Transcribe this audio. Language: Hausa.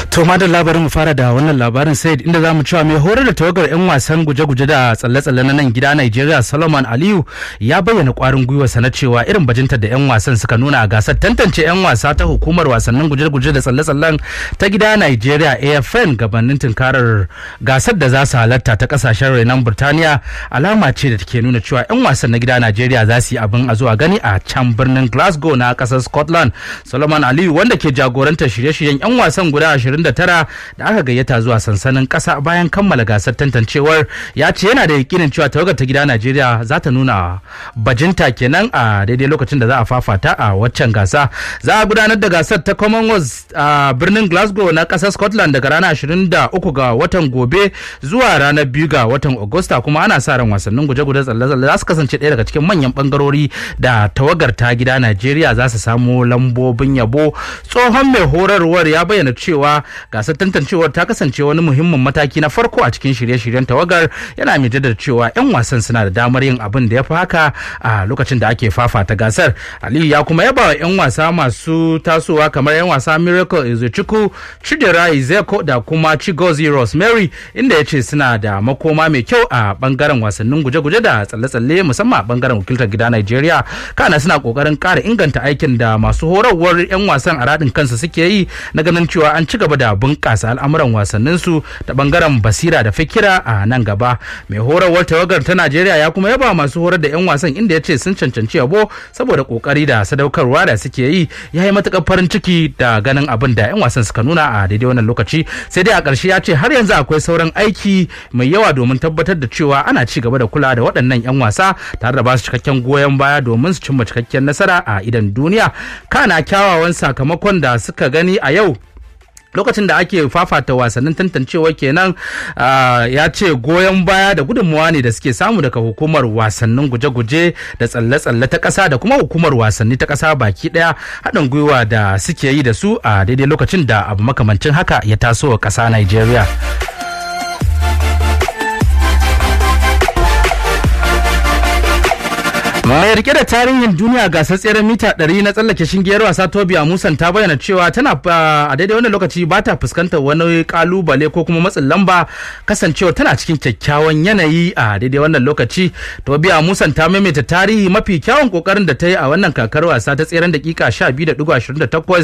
To ma da labarin mu fara da wannan labarin sai inda za mu cewa mai horar da tawagar 'yan wasan guje-guje da tsalle-tsalle na nan gida Najeriya Solomon Aliyu ya bayyana kwarin gwiwarsa na cewa irin bajinta da 'yan wasan suka nuna a gasar tantance 'yan wasa ta hukumar wasannin guje-guje da tsalle-tsallen ta gida Najeriya AFN gabanin tunkarar gasar da za su halatta ta kasashen renon Burtaniya alama ce da take nuna cewa 'yan wasan na gida Najeriya za su yi abin a zuwa gani a can birnin Glasgow na kasar Scotland. Solomon Aliyu wanda ke jagorantar shirye-shiryen 'yan wasan guda 29 da aka gayyata zuwa sansanin kasa bayan kammala gasar tantancewar ya ce yana da yakinin cewa tawagar ta gida Najeriya za ta nuna bajinta kenan a daidai lokacin da za a fafata a waccan gasa. Za a gudanar da gasar ta Commonwealth a birnin Glasgow na kasar Scotland daga ranar 23 ga watan gobe zuwa ranar 2 ga watan Agusta kuma ana sa ran wasannin guje-guje tsalle-tsalle za su kasance ɗaya daga cikin manyan bangarori da tawagar ta gida Najeriya za su samu lambobin yabo. Tsohon mai horarwar ya bayyana cewa gasar tantancewar ta kasance wani muhimmin mataki na farko a cikin shirye-shiryen tawagar yana mai jaddada cewa 'yan wasan suna da damar yin abin da ya fi haka a lokacin da ake fafata gasar aliyu ya kuma yaba wa 'yan wasa masu tasowa kamar 'yan wasa miracle ezochukwu chidera izeko da kuma chigozi rosemary inda ya ce suna da makoma mai kyau a bangaren wasannin guje-guje da tsalle-tsalle musamman a bangaren wakiltar gida nigeria kana suna kokarin kara inganta aikin da masu horarwar 'yan wasan a radin kansu suke yi na ganin cewa an ci gaba da bunƙasa al'amuran wasanninsu da bangaren basira da fikira a nan gaba mai horarwar tawagar ta najeriya ya kuma yaba masu horar da 'yan wasan inda ya ce sun cancanci yabo saboda kokari da sadaukarwa da suke yi ya yi matuƙar farin ciki da ganin abin da 'yan wasan suka nuna a daidai wannan lokaci sai dai a ƙarshe ya ce har yanzu akwai sauran aiki mai yawa domin tabbatar da cewa ana ci gaba da kula da waɗannan 'yan wasa tare da ba su cikakken goyon baya domin su cimma cikakken nasara a idan duniya kana kyawawan sakamakon da suka gani a yau lokacin da ake fafata wasannin tantancewa kenan ya ce goyon baya da gudunmawa ne da suke samu daga hukumar wasannin guje-guje da tsalle-tsalle ta ƙasa da kuma hukumar wasanni ta ƙasa baki ɗaya haɗin gwiwa da suke yi da su a daidai lokacin da abu makamancin haka ya taso wa ƙasa Nigeria. mai rike da tarihin duniya gasar tseren mita 100 na tsallake shingiyar wasa tobiya musan ta bayyana cewa tana a daidai wannan lokaci ba ta fuskantar wani kalubale ko kuma matsin lamba kasancewa tana cikin kyakkyawan yanayi a daidai wannan lokaci tobiya musan ta maimaita tarihi mafi kyawun kokarin da ta yi a wannan kakar wasa ta tseren dakika 12.28